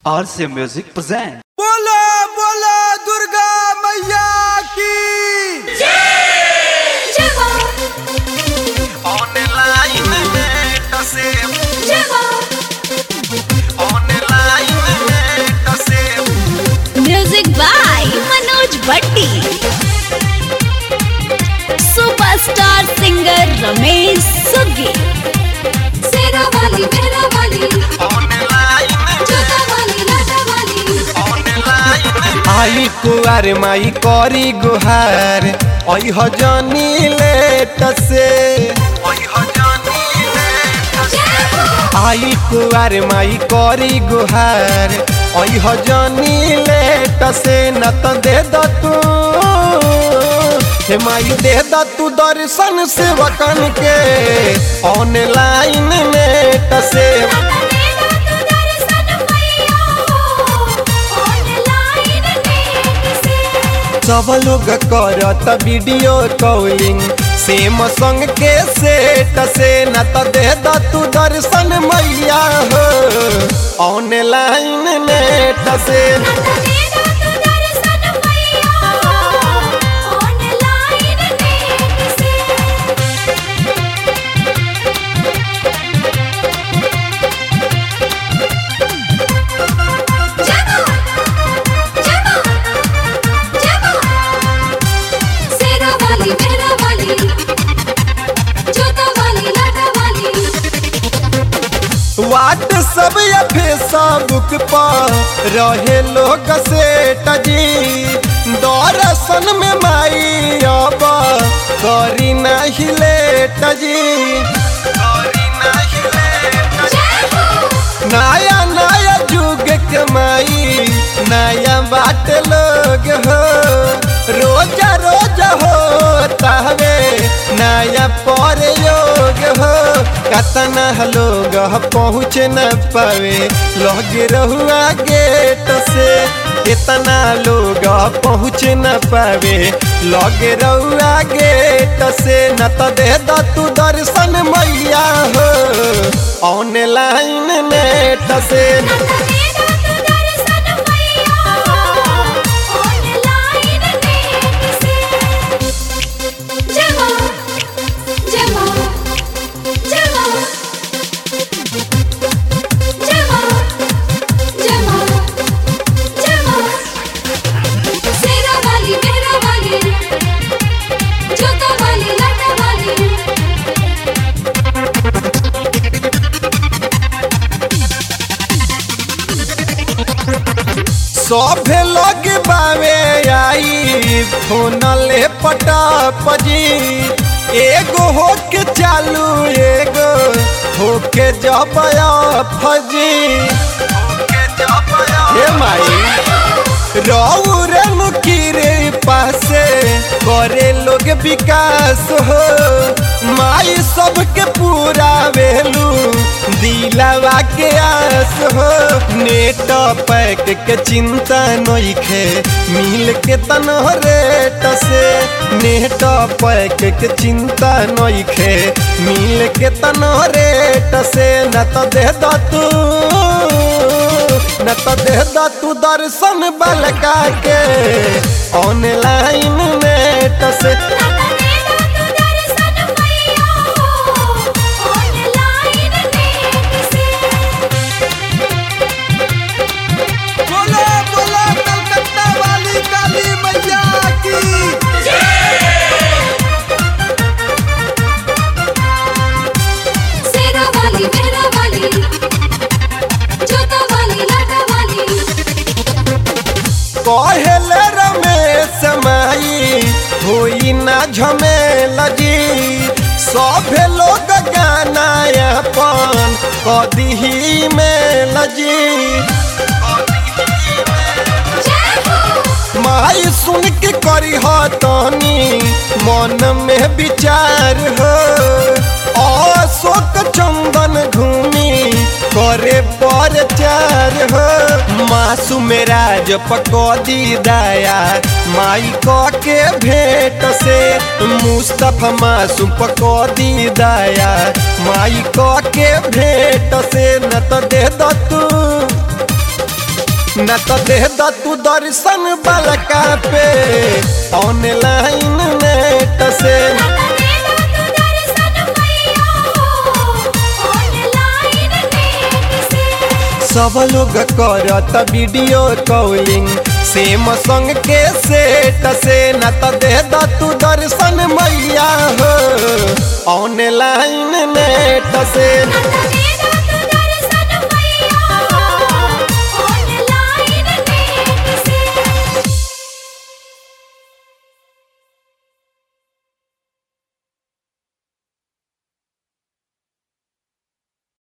RC Music present. बोलो बोलो दुर्गा मैया की ऑनलाइन नेट से ऑनलाइन नेट से music by Manoj Bhatti superstar singer Ramesh सुग्गी सेरा वाली मेरा वाली ऑनलाइन जोता वाली लाटा वाली ऑनलाइन आई कुआर माई करी गुहार आई हो जानी लेट से ओई हो जानी नेट से आई कुआर माई करी गुहार आई हो जानी लेट से न तो दे द तू हे माई दे द तू दर्शन सेवकन के ऑनलाइन नेट से सब लोग करत वीडियो कॉलिंग सेम संग के सेट से न त दे द तू दर्शन मैया हो ऑनलाइन नेट से सेरा वाली मेरा वाली जोता वाली लाटा वाली व्हाट्सअप या फेसबुक पर रहे लोग सेट जी दर्शन में माई अब करी नहीं लेट जी करी नहीं लेट नया नया युग के माई नया बाट लोग हो रोज रोज हो तहवे नया पर योग हो कतना लोग पहुँच न पावे लग रहुआ गेट से कितना लोग पहुँच न पावे लग रहुआ गेट से न तो दे द तू दर्शन मैया हो ऑनलाइन नेट से सेरा वाली मेरा वाली जोता वाली लाटा वाली सभे लोग बावे आई फोन ले पटाप जी एगो होके चालू एगो होके जब फजी के जब हे माई रौरे मुकीरे पासे करे लोग विकास हो माई सबके पूरा वेलू दिलावा के आस हो नेट पैक के चिंता नइखे मिल के तनो रेट से नेट पैक के चिंता नइखे मिल के तनो रेट से न तो दे द तू न तो दे द तू दर्शन बलका के ऑनलाइन नेट से बोलो बोलो कलकत्ता वाली काली मैया की सेरा वाली मेरा वाली जोता वाली लाटा वाली कहले रमेश माई होई ना झमेला जी सभे लोग गाना अपन कदी में लजी माई सुन के करी हो तनी मन में विचार हो अशोक चंदन घूमी करे पर चार हो मासूम राज पकौदी दया माई क के भेंट से मुस्तफा मासूम पकौदी दया माई क के भेंट से न तो दे द तू न तो दे द तू दर्शन बलका पे ऑनलाइन नेट से सब लोग करत वीडियो कॉलिंग सेम संग के सेट से न तो दे द तू दर्शन मैया हो ऑनलाइन नेट से